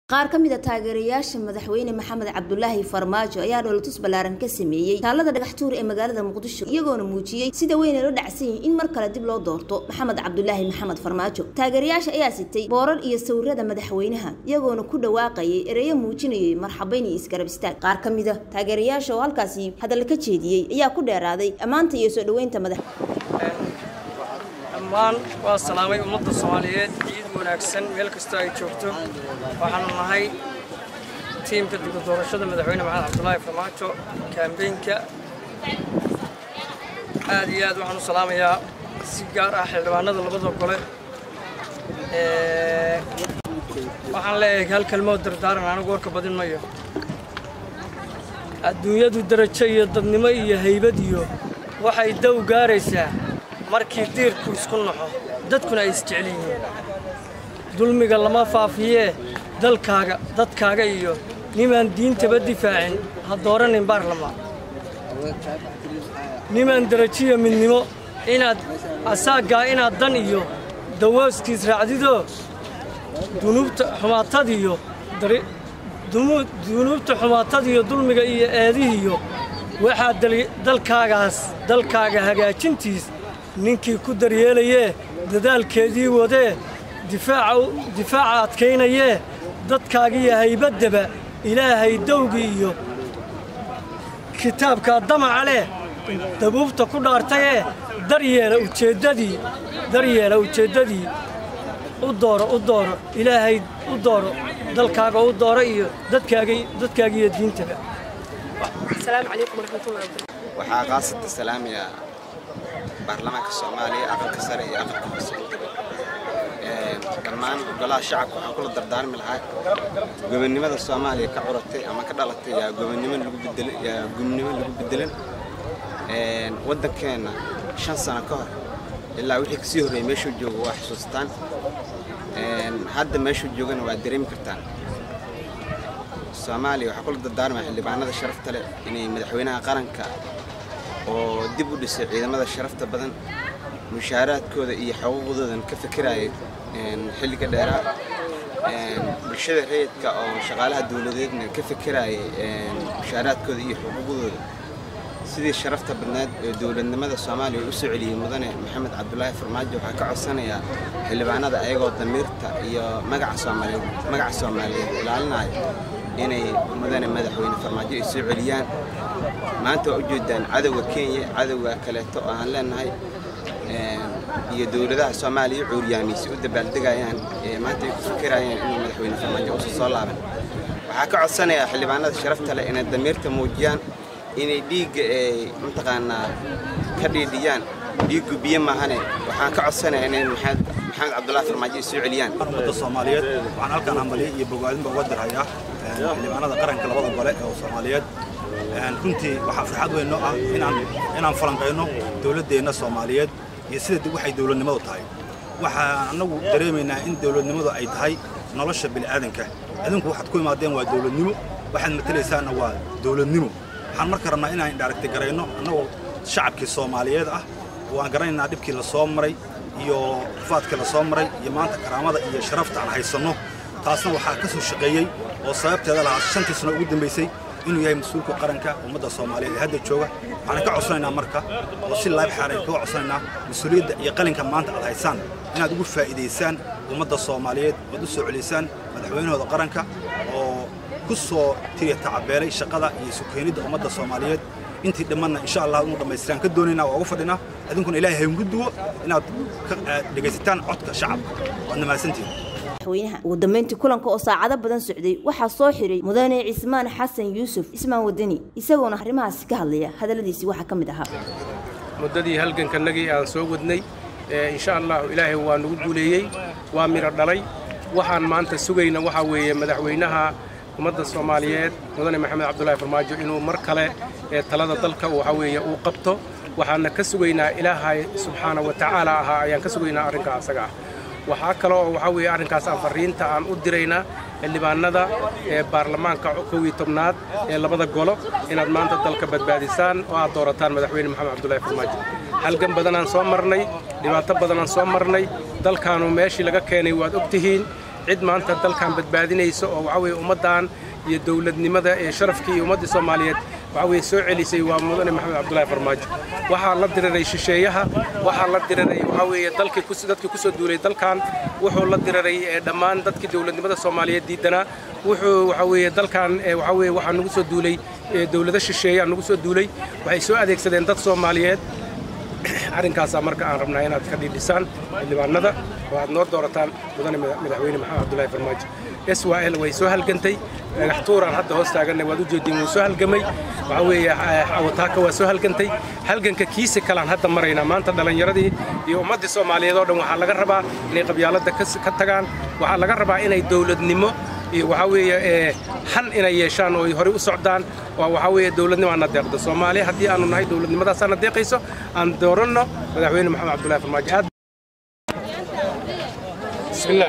qaar ka mid a taageerayaasha madaxweyne maxamed cabdulaahi farmaajo ayaa dhoolatus ballaaran ka sameeyey taalada dhagaxtuur ee magaalada muqdisho iyagoona muujiyey sida weyn ay la dhacsan yihin in mar kale dib loo doorto maxamed cabdulaahi maxamed farmaajo taageerayaasha ayaa sitay boorar iyo sawirada madaxweynaha iyagoona ku dhawaaqayay ereyo muujinayay marxabayn iyo isgarab istaag qaar ka mid a taageerayaasha oo halkaasi hadalla ka jeediyey ayaa ku dheeraaday ammaanta iyo soo dhoweynta madax dhammaan waa salaamay ummadda soomaaliyeed ciid wanaagsan meel kastoo ay joogto waxaanu nahay tiimka dib u doorashada madaxweyne maxamed cabdulaahi farmaajo kaambeynka aad iyo aad waxaan u salaamayaa si gaar ah xildhibaanada labada gole waxaan leeyahay hal kelmood dardaaran anigu warka badin mayo adduunyadu darajo iyo dadnimo iyo haybad iyo waxay dow gaaraysaa markii diirku isku naxo dadkuna ay isjecel yihiin dulmiga lama faafiyee dalkaaga dadkaaga iyo nimaan diintaba difaacin ha dooranin baarlamaan nimaan darajiya midnimo inaad asaaggaa inaad dan iyo dawooskiis raacdidoo dunuubta xumaatadiyo dunuubta xumaatadiyo dulmiga iyo eedihiyo waxaa dalkaagaas dalkaaga hagaajintiis ninkii ku daryeelayee dadaalkeedii wadee difaaca adkaynayee dadkaagiyo haybaddaba ilaahay dawgii iyo kitaabkaa damaca leh dabuubta ku dhaartayee daryeela ujeeddadii daryeela ujeeddadii u dooro u dooro ilaahay u dooro dalkaaga u dooro iyo dadkaagiiyo diintaba waxaa qaasata salaamiya baarlamaanka soomaaliya aqalka sare iyo aqalka hoose dhammaan golaha shacabka waxaan kula dardaarmi lahaa gobonnimada soomaaliya ka curatay ama ka dhalatay yaa gobonnimo lagu bedelan yaa gobonnimo lagu bedelan waddankeenna shan sano ka hor ilaa wixii kasii horreeyay meeshuu joogo waa xusuustaan hadda meeshuu joogana waa dareemi kartaan soomaaliya waxaa kula dardaarmaya xildhibaanada sharafta leh inay madaxweynaha qaranka oo dib u dhisay ciidamada sharafta badan mushaaraadkooda iyo xuquuqdoodan ka fikiraya xilliga dheeraa bulshada rayidka oo shaqaalaha dowladeedna ka fikirayay mushaaraadkooda iyo xuquuqdooda sidii sharafta badnaad ee dowladnimada soomaaliya u soo celiyey mudane maxamed cabdulaahi farmaajo waxaa ka codsanayaa xildhibaanada ayagoo damiirta iyo magaca soomaaliyeed magaca soomaaliyeed ilaalinaya inay mudane madaxweyne farmaajo ay soo celiyaan maanta waa ujeedaan cadowga kenya cadowga kaleeto oo aan leenahay iyo dowladaha soomaaliya cuuryaamiisi u dabaaldegayaan maanta ay ku fikirayaan inuu madaxweyne farmaajo uusan soo laaban waxaa ka codsanayaa xildhibaanada sharafta leh inay damiirta muujiyaan inay dhiigga ay mataqaanaa ka dhiidhiyaan dhiiggu biyo maahane waxaan ka codsanayaa inay maxamed cabdulaahi farmaajo ay soo celiyaan ummadda soomaaliyeed waxaan halkaan hambaliyo iyo bogaadinba uga dirhayaa xildhibaanada qaranka labada gole ee soomaaliyeed runtii waxaa farxad weyn noo ah inaan falanqayno dowladdeenna soomaaliyeed iyo sida waxay dowladnimadu tahay waxaan annagu dareemaynaa in dowladnimadu ay tahay nolosha bini'aadanka adinku waxaad ku imaadeen waa dowladnimo waxaad matalaysaanna waa dowladnimo waxaan marka rabnaa inaan indhaaragti garayno annagoo shacabkii soomaaliyeed ah waan garanaynaa dhibkii la soo maray iyo rafaadkii la soo maray iyo maanta karaamada iyo sharafta aan haysanno taasna waxaa ka soo shaqeeyey oo sababteeda lahaa shantii sano ugu dambaysay inuu yahay mas-uulka qaranka ummadda soomaaliyeed ee hadda jooga waxaan ka codsanaynaa marka oo si laab xaaray kaga codsanaynaa mas-uuliyadda iyo qalinka maanta aad haysaan inaad ugu faa'iidaysaan ummadda soomaaliyeed ood u soo celisaan madaxweynahooda qaranka oo ku soo tiriya tacabeelay shaqada iyo sukeenidda ummadda soomaaliyeed intii dhammanna insha allah inu dhammaystiraan ka doonaynaa waa uga fadhinaa idinkuna ilaahay hayngu duwo inaad ka dhegaysataan codka shacabka waad namahadsantihin madaxweynaha ugu dambeyntii kulanka oo saacado badan socday waxaa soo xiray mudane cismaan xasan yuusuf cismaan wadani isagoona arrimahaasi ka hadlaya hadalladiisii waxaa ka mid ahaa muddadii halgankanagii aan soo wadnay insha allahu ilaahay waa nagu guuleeyey waa midho dhalay waxaan maanta sugayna waxaa weeye madaxweynaha ummadda soomaaliyeed mudane maxamed cabdulaahi farmaajo inuu mar kale talada dalka waxaa weeye uu qabto waxaana ka sugaynaa ilaahay subxaana wa tacaala ahaa ayaan ka sugaynaa arrinka asaga ah waxaa kale oo waxaa weeye arrinkaas aan farriinta aan u diraynaa xildhibaanada ee baarlamaanka kow iyo tobnaad ee labada golo inaad maanta dalka badbaadisaan oo aad doorataan madaxweyne maxamed cabdulaahi farmaajo halgan badanaan soo marnay dhibaato badanaan soo marnay dalkaanu meeshii laga keenay waad og tihiin cid maanta dalkan badbaadinaysa oo waxa weeye ummaddan iyo dowladnimada ee sharafkii iyo ummaddii soomaaliyeed waxa weeye soo celisay waa mudane maxamed cabdullaahi farmaajo waxaa la diriray shisheeyaha waxaa la diriray waxa weeye dalkii dadkii ku soo duulay dalkan wuxuu la diriray dhammaan dadkii dowladnimada soomaaliyeed diidanaa wuxuu waxa weeye dalkan waxa weeye waxaa nagu soo duulay dowlado shisheeya nagu soo duulay waxay soo adeegsadeen dad soomaaliyeed arrinkaasaa marka aan rabnaa inaad ka dhiidhisaan xildhibaanada oo aad noo doorataan mudane madaxweyne maxamed cabdullaahi farmaajo s y l way soo halgantay dhagax tuuraan hadda hoos taaganay waad u jeediin wuu soo halgamay waxa weeye awataaka waa soo halgantay halganka kiisi kalaan hadda maraynaa maanta dhallinyaradii iyo ummaddii soomaaliyeed oo dhan waxaa laga rabaa inay qabyaaladda ka tagaan waxaa laga rabaa inay dowladnimo iyo waxaa weeye han inay yeeshaan oo ay horey u socdaan oo waxaa weeye dowladnimo aan na deeqdo soomaaliya haddii aanu nahay dowladnimadaasaa na deeqayso aan dooranno madaxweyne maxamed cabdullahi farmaajo aad bismillaah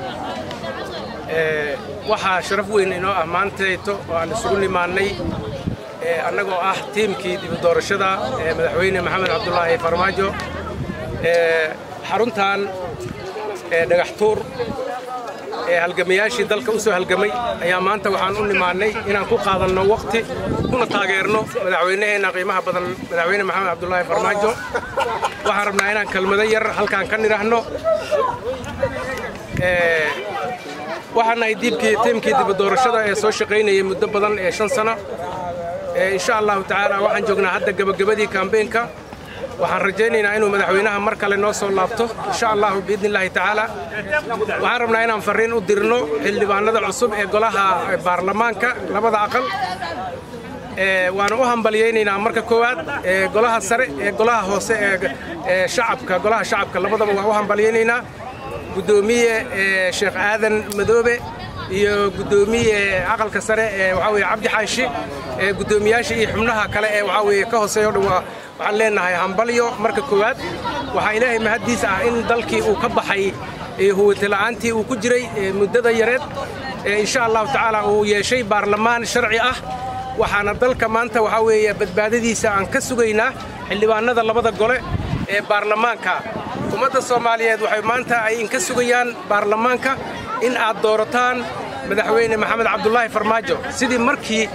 waxaa sharaf weyn inoo ah maantayto oo aan isugu nimaannay annagoo ah tiimkii dibu doorashada ee madaxweyne maxamed cabdulaahi farmaajo xaruntan dhagax tuur ee halgamayaashii dalka u soo halgamay ayaa maanta waxaan u nimaannay inaan ku qaadanno waqti kuna taageerno madaxweynaheenna qiimaha badan madaxweyne maxamed cabdulaahi farmaajo waxaan rabnaa inaan kelmado yar halkaan ka nidhaahno waxaan nahay diibkii tiimkii dibu doorashada ee soo shaqaynayay muddo badan ee shan sano insha allahu tacaala waxaan joognaa hadda gebagabadii kambeenka waxaan rajaynaynaa inuu madaxweynaha mar kale noo soo laabto insha allahu biidni illaahi tacaala waxaan rabnaa inaan farriin u dirno xildhibaanada cusub ee golaha baarlamaanka labada aqal waana u hambalyaynaynaa marka koowaad golaha sare ee golaha hoose ee shacabka golaha shacabka labadaba waa u hambalyaynaynaa guddoomiye sheekh aadan madoobe iyo guddoomiye aqalka sare ee waxaa weeye cabdi xaashi ee guddoomiyaasha iyo xubnaha kale ee waxaa weeye ka hooseeya o dhan waa waxaan leenahay hambalyo marka koowaad waxaa ilaahay mahaddiis ah in dalkii uu ka baxay huwatila'aantii uu ku jiray muddada yareed insha allahu tacaala uu yeeshay baarlamaan sharci ah waxaana dalka maanta waxaa weeye badbaadadiisa aan ka sugaynaa xildhibaanada labada gole ee baarlamaanka ummadda soomaaliyeed waxay maanta ay inka sugayaan baarlamaanka in aad doorataan madaxweyne maxamed cabdulaahi farmaajo sidii markii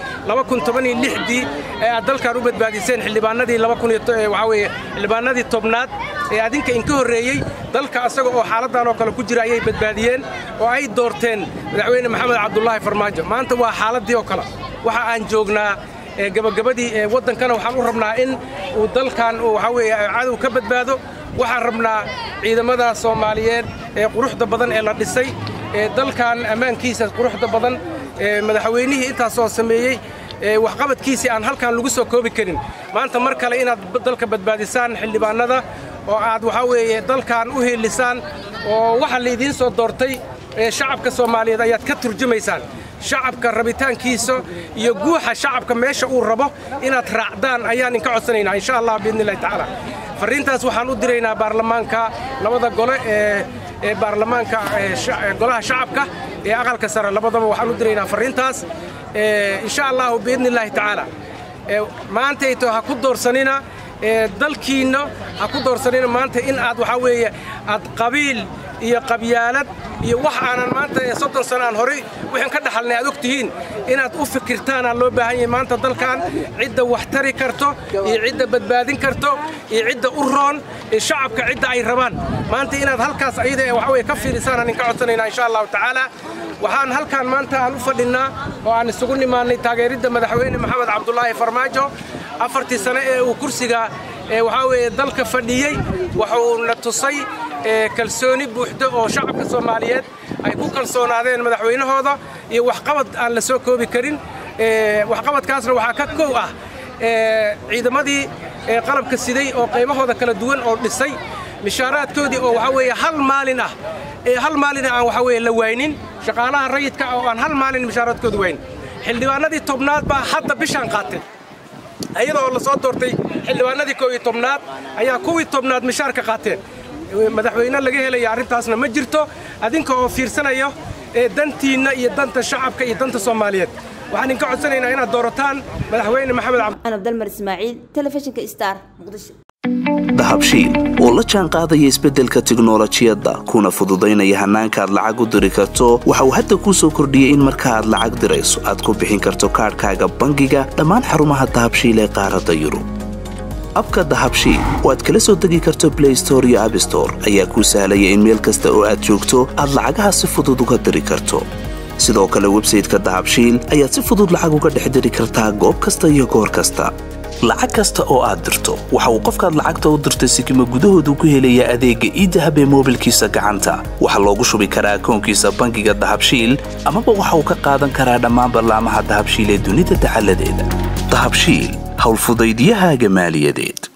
dii ee aad dalkan u badbaadiseen xildhibaanadii waxaa weeye xildhibaanadii tobnaad ee adinka inka horreeyey dalka asaga oo xaaladdan oo kale ku jira ayay badbaadiyeen oo ay doorteen madaxweyne maxamed cabdulaahi farmaajo maanta waa xaaladdii oo kale waxa aan joognaa gabagabadii ee waddankana waxaan u rabnaa in uu dalkan uu waxaa weeye cadow ka badbaado waxaan rabnaa ciidamada soomaaliyeed ee quruxda badan ee la dhisay ee dalkan ammaankiisa quruxda badan ee madaxweynihii intaasoo sameeyey ee waxqabadkiisii aan halkan lagu soo koobi karin maanta mar kale inaad dalka badbaadisaan xildhibaanada oo aad waxaa weeye dalkan u hiilisaan oo waxa laydiin soo doortay ee shacabka soomaaliyeed ayaad ka turjumaysaan shacabka rabitaankiisa iyo guuxa shacabka meesha uu rabo inaad raacdaan ayaan inka codsanaynaa insha allah biidni illahi tacaala farriintaas waxaan u diraynaa baarlamaanka labada gole ee ee baarlamaanka golaha shacabka ee aqalka sare labadaba waxaan u diraynaa farriintaas insha allahu biidni illaahi tacaala maantayto ha ku doorsanina dalkiinna ha ku doorsanina maanta in aad waxaa weeye aad qabiil iyo qabyaalad iyo wax aanan maanta soddon sano aan horay wixin ka dhaxalnay aad og tihiin inaad u fikirtaanaa loo baahan yahay maanta dalkan cidda wax tari karto iyo cidda badbaadin karto iyo cidda u roon iyo shacabka cidda ay rabaan maanta inaad halkaas ayada ee waxa weye ka fiirisaan aan inka codsanaynaa insha allahu tacaala waxaan halkaan maanta aan u fadhinnaa oo aan isugu nimaannay taageeridda madaxweyne maxamed cabdulaahi farmaajo afartii sane ee uu kursiga ee waxaa weeye dalka fadhiyey wuxuuna tusay kalsooni buuxda oo shacabka soomaaliyeed ay ku kalsoonaadeen madaxweynahooda iyo waxqabad aan la soo koobi karin waxqabadkaasna waxaa ka kow ah ciidamadii qalabka siday oo qaybahooda kala duwan oo dhisay mishaaraadkoodii oo waxaa weeye hal maalin ah hal maalina aan waxaa weeye la waynin shaqaalaha rayidka oo aan hal maalin mishaaraadkooda waynin xildhibaanadii tobnaad baa hadda bishaan qaatay iyada oo la soo doortay xildhibaanadii koob iyo tobnaad ayaa kuwii tobnaad mishaarka qaateen madaxweyne laga helaya arrintaasna ma jirto adinka oo fiirsanayo dantiinna iyo danta shacabka iyo danta soomaaliyeed waxaan idinka codsanaynaa inaad doorataan madaxweyne maxamed abdalmar ismaaciil telefishinka star muqdisho dahabshiil oo la jaan qaadaya isbeddelka tiknolojiyadda kuna fududaynaya hannaanka aad lacag u diri karto waxa uu hadda kuu soo kordhiyey in marka aad lacag dirayso aad ku bixin karto kaadhkaaga bangiga dhammaan xarumaha dahabshiil ee qaaradda yurub abka dahabshiil oo aad kala soo degi karto blay store iyo abstore ayaa kuu sahlaya in meel kasta oo aad joogto aad lacagaha si fudud uga diri karto sidoo kale websayteka dahabshiil ayaad si fudud lacag uga dhex diri kartaa goob kasta iyo goor kasta lacag kasta oo aad dirto waxa uu qofkaad lacagta u dirtay sikima gudahoodu ku helayaa adeegga iidahab ee moobilkiisa gacanta waxaa loogu shubi karaa akoonkiisa bangiga dahabshiil amaba waxa uu ka qaadan karaa dhammaan ballaamaha dahabshiil ee dunida dacaladeeda dahabshiil howlfudaydyahaaga maaliyadeed